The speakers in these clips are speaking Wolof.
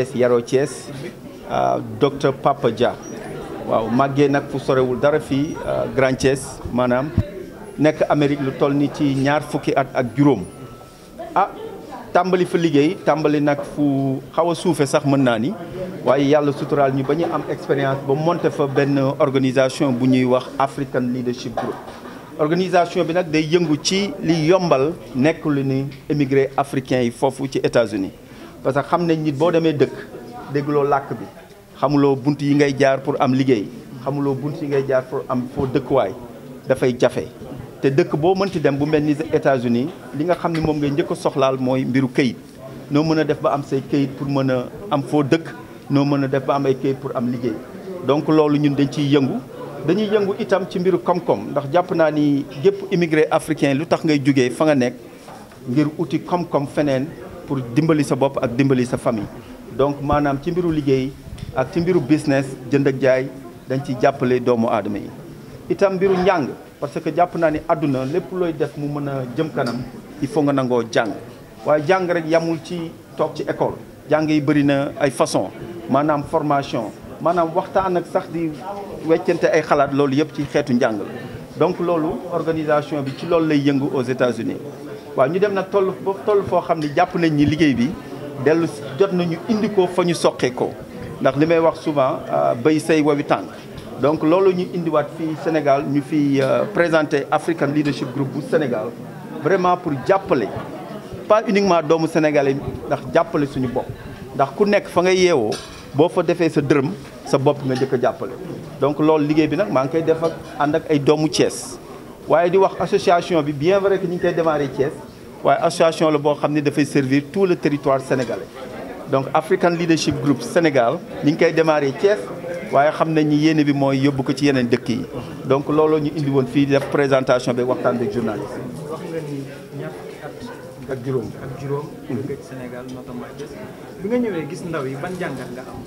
Thiès yaroo Thiès docteur Papa Dia waaw màggee nag fu sorewul dara fii Grand Thiès maanaam nekk Amérique lu toll ni ci ñaar fukki at ak juróom ah tàmbali fa liggéey tàmbali nag fu xaw a suufe sax mën naa ni waaye yàlla suturaal ñu ba ñu am expérience ba monté fa benn organisation bu ñuy wax African Leadership Group organisation bi nag day yëngu ci li yombal nekk lu ni émigré africain yi foofu ci États-Unis parce que xam nañ nit boo demee dëkk dégguloo làkk bi xamuloo bunt yi ngay jaar pour am liggéey xamuloo bunt yi ngay jaar pour am foo dëkkuwaay dafay jafe te dëkk boo mënti dem bu mel ni États-Unis li nga xam ne moom ngay njëkk a soxlaal mooy mbiru këyit noo mën a def ba am say këyit pour mën a am foo dëkk noo mën a def ba am ay këyit pour am liggéey donc loolu ñun dañ ciy yëngu dañuy yëngu itam ci mbiru koom-koom ndax jàpp naa ni gépp immigré africain lu tax ngay jugee fa nga nekk ngir uti koom-koom feneen pour dimbali sa bopp ak dimbali sa famille donc maanaam ci mbiru liggéey ak ci mbiru business jënd ak jaay dañ ciy jàppale doomu aadama yi itam mbiru njàng parce que jàpp naa ni àdduna lépp looy def mu mën a jëm kanam il faut nga nangoo jàng waaye jàng rek yamul ci toog ci école jàng yi bëri na ay façon maanaam formation maanaam waxtaan ak sax di weccante ay xalaat loolu yëpp ci xeetu njàng la donc loolu organisation bi ci loolu lay yëngu aux États-Unis waaw ñu dem nag toll ba toll foo xam ne jàpp nañ ni liggéey bi dellu jot nañu indi ko fa ñu soqee ko ndax li may wax souvent béy say wawi tànk donc loolu ñu indiwaat fii Sénégal ñu fi présenté African Leadership Group bu Sénégal vraiment pour jàppale pas uniquement doomu sénégalais ndax jàppale suñu bopp ndax ku nekk fa nga yeewoo boo fa defee sa dërëm sa bopp nga njëkk a jàppale donc loolu liggéey bi nag maa ngi koy def ak ànd ak ay doomu Thiès waaye di wax association bi bien vrai que ñu ngi koy démarré Thiès waaye association la boo xam ne dafay servir tout le territoire sénégalais donc African Leadership Group Sénégal ñu ngi koy démarré Thiès waaye xam nañ ni yéene bi mooy yóbbu ko ci yeneen dëkk yi donc looloo ñu indi woon fii def présentation bi waxtaan bi journaliste wax nga ni ñaar fukki at ak juróom ak juróom nga ci Sénégal notamment Thiès bi nga ñëwee gis ndaw yi ban jàngat nga am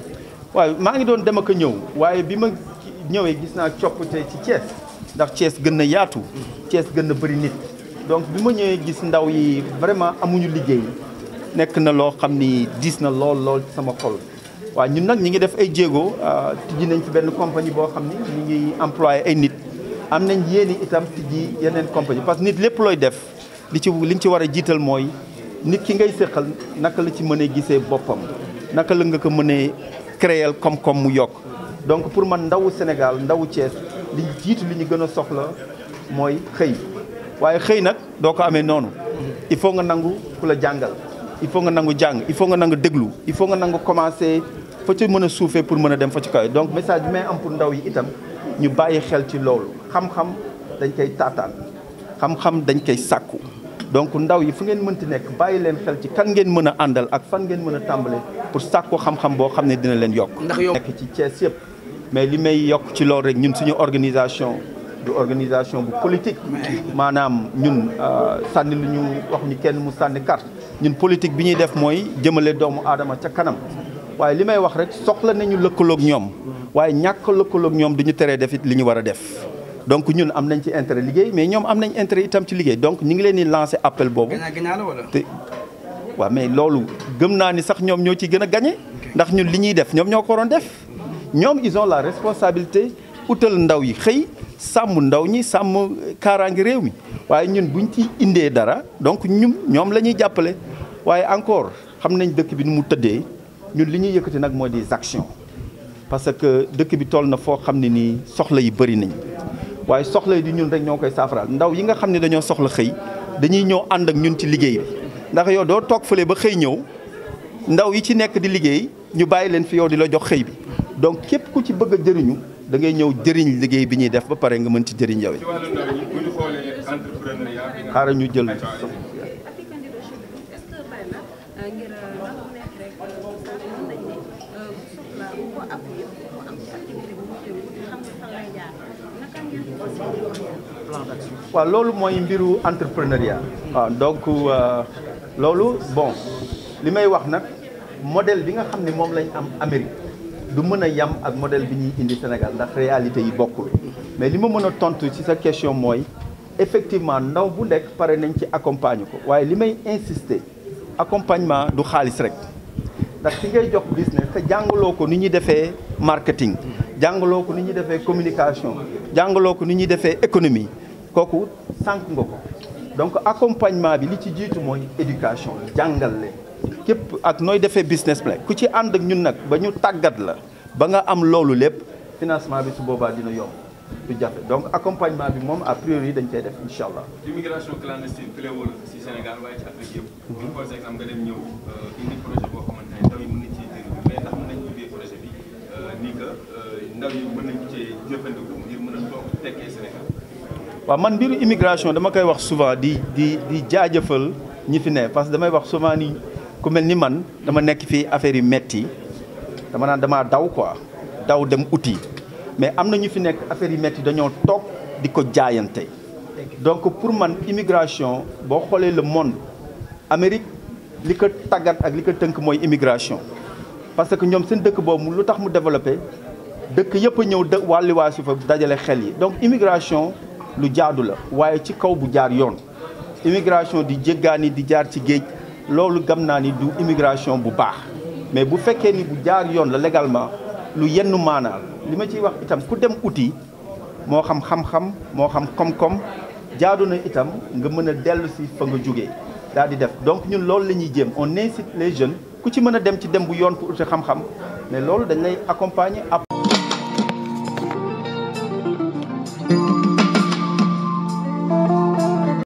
waaw maa ngi doon dem ak a ñëw waaye bi ma ñëwee gis naa coppite ci Thiès ndax Thiès gën na yaatu Thiès gën na bëri nit donc bi ma ñëwee gis ndaw yi vraiment amuñu liggéey nekk na loo xam ni diis na lool lool ci sama xol waaw ñun nag ñi ngi def ay jéego tijji nañ fi benn compagnie boo xam ni ñu ngi employé ay nit am nañ yéeni itam tijji yeneen compagnie parce que nit lépp looy def li ci li nga ci war a jiital mooy nit ki ngay séqal naka la ci mënee gisee boppam naka la nga ko mënee créer koom-koom mu yokk donc pour man ndawu Sénégal ndawu Thiès li jiitu li ñu gën a soxla mooy xëy waaye xëy nag doo ko amee noonu il faut nga nangu ku la jàngal il faut nga nangu jàng il faut nga nangu déglu il faut nga nangu commencer fa ci mën a suufee pour mën a dem fa ci kaw donc message bi may am pour ndaw yi itam ñu bàyyi xel ci loolu xam-xam dañ koy taataan xam-xam dañ koy sàkku donc ndaw yi fu ngeen mënti nekk bàyyi leen xel ci kan ngeen mën a àndal ak fan ngeen mën a tàmbale pour sàkku xam-xam boo xam ne dina leen yokk ndax yow nekk ci Thiès yëpp mais li may yokk ci loolu rek ñun suñu organisation du organisation bu politique maanaam ñun sànni lu ñu wax ñu kenn mu sànni carte ñun politique bi ñuy def mooy jëmale doomu aadama ca kanam waaye li may wax rek soxla nañu lëkkaloog ñoom waaye ñàkk lëkkaloog ñoom du ñu teree def it li ñu war a def donc ñun am nañ ci intérêt liggéey mais ñoom am nañ intérêt itam ci liggéey donc ñu ngi leen di lancer appel boobu gañaa gañaa la wala te waaw mais loolu gëm naa ni sax ñoom ñoo ci gën a gañe ndax ñun li ñuy def ñoom ñoo ko waroon def ñoom ils ont la responsabilité utal ndaw yi xëy sàmm ndaw ñi sàmm kaaraangi réew mi waaye ñun buñ ci indee dara donc ñun ñoom la ñuy jàppale waaye encore xam nañ dëkk bi nu mu tëddee ñun li ñuy yëkkati nag mooy des actions parce que dëkk bi toll na foo xam ne nii soxla yi bëri nañ waaye soxla yi di ñun rek ñoo koy saafaraal ndaw yi nga xam ne dañoo soxla xëy dañuy ñëw ànd ak ñun ci liggéey bi ndax yow doo toog fële ba xëy ñëw ndaw yi ci nekk di liggéey ñu bàyyi leen fi yow di la jox xëy bi donc képp ku ci bëgg a jëriñu da ngay ñëw jëriñ liggéey bi ñuy def ba pare nga mën ci jëriñ yow ci wàllu ndaw ñi bu ñu xoolee entrepreneuriat bi nga xaaral ñu jël African leadership est-ce que bàyyi na ngir ndax mu nekk rek mën nañ ne bu soxla bu ko appuyer bu am ci activité bu mu teew xam nga fan lay jaar naka ngeen ko fas yéene plan d'action waaw loolu mooy mbiru entrepreneuriat waaw donc euh, loolu bon li may wax nag modèle bi nga xam ne moom lañ am Amérique du mën a yam ak modèle bi ñuy indi Sénégal ndax réalité yi bokkul mais li ma mën a tontu ci sa question mooy effectivement ndaw bu nekk pare nañ ci accompagner ko waaye li may insister accompagnement du xaalis rek ndax ki ngay jox business te jàngaloo ko ni ñuy defee marketing jàngaloo ko ni ñuy defee communication jàngaloo ko ni ñuy defee économie kooku sànq nga ko donc accompagnement bi li ci jiitu mooy éducation jàngal leen képp ak nooy defee business plan ku ci ànd ak ñun nag ba ñu tàggat la ba nga am loolu lépp financement bi su boobaa dina yomb du jafe donc accompagnement bi moom a priori dañ koy def incha allah. immigration clandestine fléwul si Sénégal waaye ci Afrique yëpp. bu ñu par exemple nga dem ñëw indi projet boo xamante ne ndaw yi mën nañ cee jëriñu mais ndax mën nañ ubbee projet bi nii que ndaw yi mën nañ cee jëfandiku ngir mën a toog tekkee Sénégal. waaw man mbiru immigration dama koy wax souvent di di di jaajëfal ñi fi ne parce que damay wax souvent ni ku mel ni man dama nekk fii affaire yi metti dama naan damaa daw quoi daw dem uti mais am na ñu fi nekk affaire yi metti dañoo toog di ko jaayante donc pour man immigration boo xoolee le monde Amérique li ko tàggat ak li ko tënk mooy immigration parce que ñoom seen dëkk boobu lu tax mu développé dëkk yëpp a ñëw dë wàlliwaa si fa dajale xel yi donc immigration lu jaadu la waaye ci kaw bu jaar yoon immigration di jéggaani di jaar ci géej loolu gam naa ni du immigration bu baax mais bu fekkee ni bu jaar yoon la légalement lu yenn maanaal li ma ciy wax itam ku dem uti moo xam xam-xam moo xam koom-koom jaadu na itam nga mën a dellu si fa nga jógee daal di def donc ñun loolu la ñuy jéem on incite les jeunes ku ci mën a dem ci dem bu yoon pour uti xam-xam mais loolu dañ lay accompagner